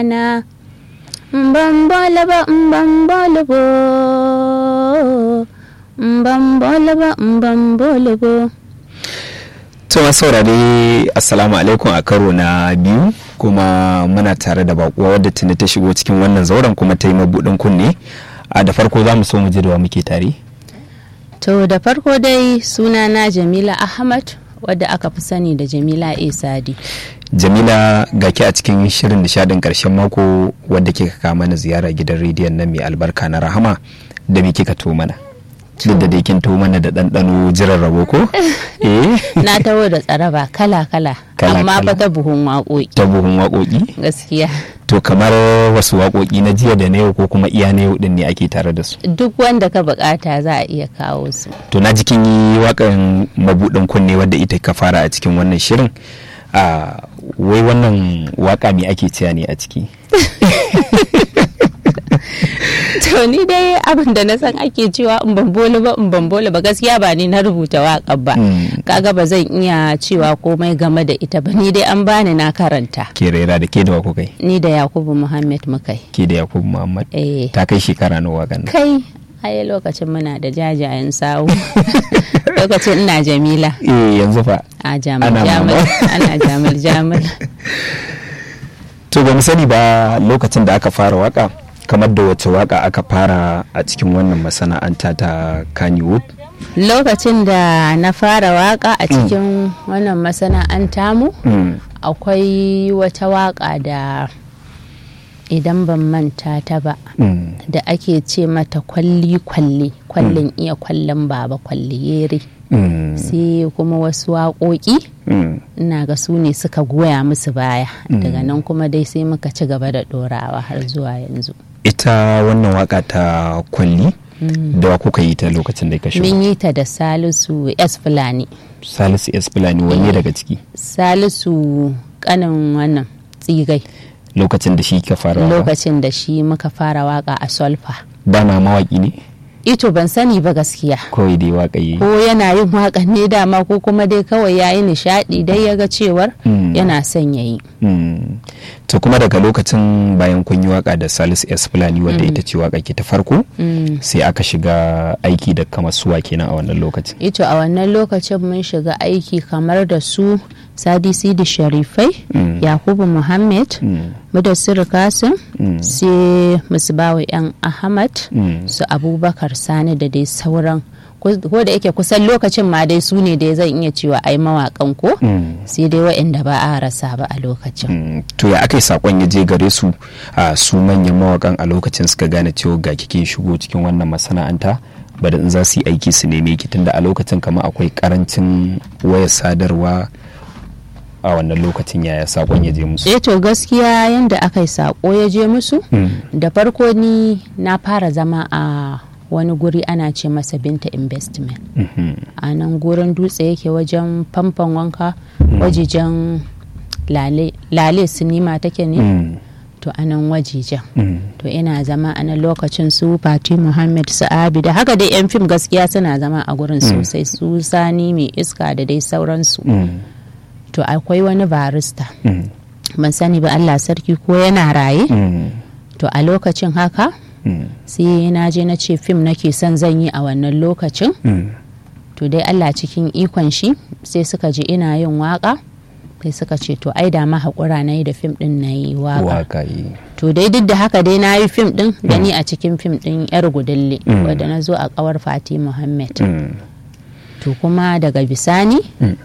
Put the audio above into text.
na mbambala ba mbambala bo mbambala ba mbambala bo Tuma saurare Assalamu alaikum a karo na biyu kuma muna tare da bakuwa wadda tuni ta shigo cikin wannan zauren kuma ta yi mabuɗin kunne. A da farko za mu so mu ji da wa muke tare. to da farko dai suna na jamila ahmad wadda aka fi sani da jamila a sadi Jamila gaki a cikin shirin nishadin karshen mako wadda kika kawo mana ziyara gidan rediyon nan mai albarka na rahama da me kika to mana. Duk da dai kin to mana da ɗanɗano jiran rabo ko? Eh. na taho da tsaraba kala-kala Kala-kala. amma fa ta buhun waƙoƙi Ta buhun waƙoƙi? gaskiya To kamar wasu waƙoƙi na jiya da na yau ko kuma iya na yau ɗin ne ake tare da su. duk wanda ka bukata za a iya kawo su to na jikin yi wakan mabudin kunne wadda ita ka fara a cikin wannan shirin a wai wannan waka me ake ciya ne a ciki to ni dai abin da na san ake cewa in ban bolo ba in ban bolo ba gaskiya ba ni na rubuta waƙar ba Mm. kaga ba zan iya cewa komai game da ita ba ni dai an bani na karanta ke raira da ke da wako kai ni da yakubu muhammad mukai ke da yakubu muhammad eh ta kai shekara na wakan nan kai ai lokacin muna da jajayen sawu lokacin ina jamila eh yanzu fa a jamal Ana jamal mama. ana jamal jamal to ba mu sani ba lokacin da aka fara waka kamar da wace waka aka fara a cikin wannan masana'anta ta Kannywood lokacin da na fara waka a cikin wannan masana'anta mu mm. akwai wata waka da idan ban manta ta ba Mm. da ake ce mata kwalli kwalli kwallin iya kwallon baba kwalli yere Mm. sai kuma wasu waƙoƙi Mm. ina ga su ne suka goya musu baya daga nan kuma dai sai muka ci gaba da ɗorawa har zuwa yanzu ita wannan waka ta kwalli da wa kuka yi ta lokacin da ka shigo mun yi ta da salisu s fulani salisu s fulani wanne daga ciki salisu kanin wannan tsigai lokacin da shi ka fara waka lokacin da shi muka fara waka a solfa dama mawaki ne ito ban sani ba gaskiya kawai dai waka yi ko yana yin waƙan ne dama ko kuma dai kawai ya yi nishaɗi dai ya ga cewar Mm. yana son ya yi Mm. to kuma daga lokacin bayan kun yi waka da salisu s fulani wadda ita ce waka ke ta farko sai aka shiga aiki da kamar suwa kenan a wannan lokacin ito a wannan lokacin mun shiga aiki kamar da su sadi sidi sharifai yakubu muhammad mudassir kasim sai musbawa yan ahmad Mm. su abubakar sani da dai sauran ko ko da yake kusan lokacin ma dai su ne dai zan iya cewa ai mawakan ko Mm. sai dai waɗanda ba a rasa ba a lokacin Mm. to ya aka yi sakon ya je gare su a su manyan mawakan a lokacin suka gane cewa ga kike shigo cikin wannan masana'anta bada in za su yi aiki su neme ki tunda a lokacin kama akwai karancin wayar sadarwa a wannan lokacin yaya sakon ya je musu eh to gaskiya yanda aka yi sako ya je musu da farko ni na fara zama a wani guri ana ce masa binta investment Mhm. a nan gurin dutse yake wajen famfon wanka wajejen lale, lale sinima take ne Mm. to a nan wajejen Mm. to ina zama a nan lokacin su fati muhammad su abi da haka dai yan fim gaskiya suna zama a gurin sosai su sani mai iska da dai sauransu Mm. to akwai wani barista Mm. ban sani ba allah sarki ko yana raye Mm. to a lokacin haka Mm. sai na je na ce fim nake son zan yi a wannan lokacin Mm. to dai Allah cikin ikon shi sai suka je ina yin waka sai suka ce to ai da ma haƙura na yi da fim ɗin na yi waka waka yi to dai duk da haka dai na yi fim ɗin da ni a cikin fim ɗin yar gudulle Mm. wadda na zo a ƙawar fati muhammad Mm. to kuma daga bisani